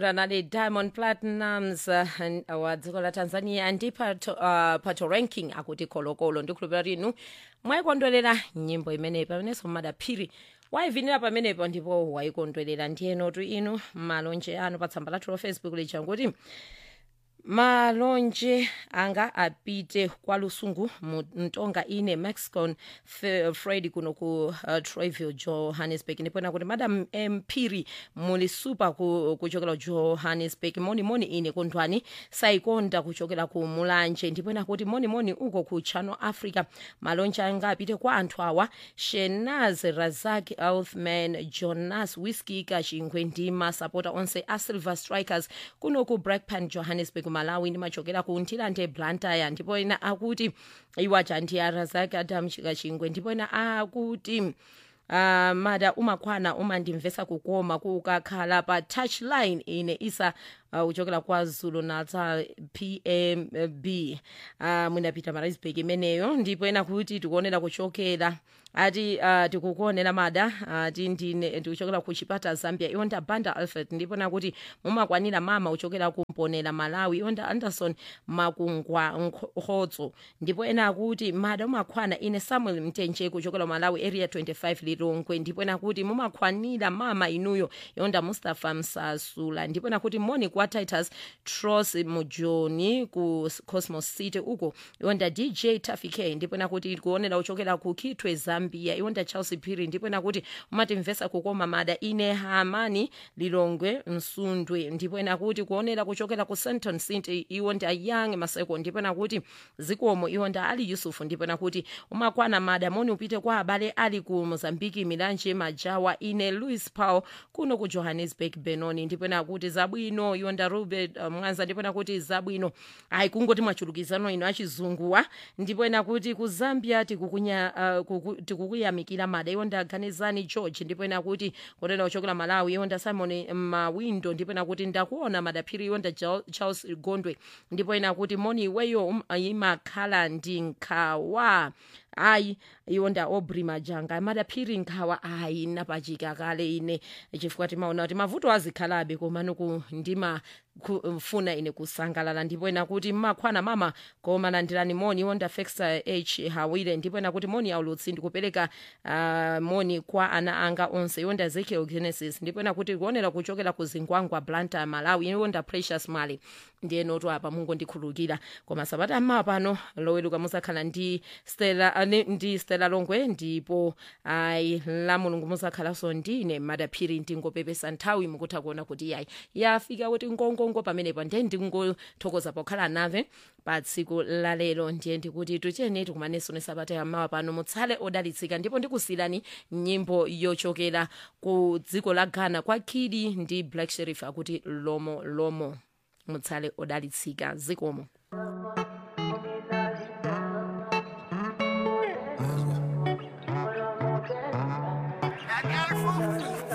ranali diamond platinums uh, wa dziko la tanzania ndi pato, uh, pato ranking akuti kolokolo ndikhulupira rinu mwayikondwerera nyimbo imeneyi pamenenso madaphiri wayivinira pamenepo ndipo wayikondwerera ndiyenotu inu malonje anu pa tsamba lathu la facebook lija kuti malonje anga apite kwa lusungu mu mtonga ine mexicon Fe- fred kuno ku uh, troyville johannesburg ndipona kuti madam mphiri muli super ku, kuchokera johannesburg monimoni ine kundwani sayikonda kuchokera ku mulanje ndipona kuti monimoni uko ku channel africa malonje anga apite kwa anthu awa shenaz razak elfman jonas whisky kachingwe ndi masapota onse a silver strikers kuno ku brakpan johannesburg malawi ndimachokera ku ntilande blantyre ndipo ena akuti iwacha ndi arazak adam kachingwe ndipo ena akuti uh, mada umakhwana umandimvesa kukoma kukakhala pa touchline ine isa uh, uchokera kwa zulu natal pmb uh, mwinapita marisburg imeneyo ndipo ena kuti tikuonera kuchokera ati uh, tikukuonera mada ati uh, ndine ndikuchokera ku chipata zambia iwonda banda alfred ndipo nakuti mumakwanira mama uchokera kumponera malawi iwonda anderson makungwa nkhodzo ndipo ena akuti mada umakhwana ine samuel mtenje kuchokera malawi area 25 lilongwe ndipo nakuti mumakwanira mama inuyo iwonda mustapha msasula ndipo nakuti moni kwa titus tros mujoni ku cosmos city uko iwonda dj tafike ndipo nakuti kuonera uchokera ku kitwe zambia iwonda charles phiri ndipo nakuti umatimvesa kukoma mada ine hamani lilongwe msundwe ndipo nakuti kuonera kuchokera ku senton city iwonda young maseko ndipo nakuti zikomo iwonda ali yusufu ndipo nakuti umakwana mada moni upite kwa abale ali ku mozambiki milanje majawa ine louis paul kuno ku johannesburg benoni ndipo nakuti zabwino iwonda rubert uh, mwanza ndipo nakuti zabwino ayi kungoti mwachulukizano ino achizunguwa ndipo nakuti ku zambia tikukunya uh, kuku, tikukuyamikira mada iwonda ganizani george ndipo nakuti kuonera uchokera malawi iwonda simon mawindo ndipo nakuti ndakuona madaphiri iwonda Jal- charles gondwe ndipo nakuti moni iweyo um, imakhala ndi nkhawa ayi iwonda obri majanga madaphiri nkhawa ayi napachika kale ine chifukwa timaona kuti mavuto azikhalabe koma nuku ndima kufuna ine kusangalala ndipo ena kuti mmakhwana mama koma landirani moni iwonda fexa h hawire ndipo ena kuti moni aulutsi ndikupereka uh, moni kwa ana anga onse iwonda ezekiel genesis ndipo ena kuti kuonera kuchokera ku zingwangwa blanta malawi iwonda precious mali ndiyenotu apa mungondikhulukira koma sabata mmawa pano loweruka musakhala ndi stela uh, ni- ndi stela longwe ndipo ayi la mulungu musakhalanso ndine madaphiri ndingopepesa nthawi mukutha kuona kuti yayi yafika kuti ngongongo pamenepo ndiye ndingothokoza pokhala nave pa tsiku lalero ndiye ndikuti tuchene tikumanenso ni sabata yammawa pano mutsale odalitsika ndipo ndikusiyirani nyimbo yochokera ku dziko la ghana kwa kidi ndi black sheriff akuti lomo lomo mutsale odalitsika zikomo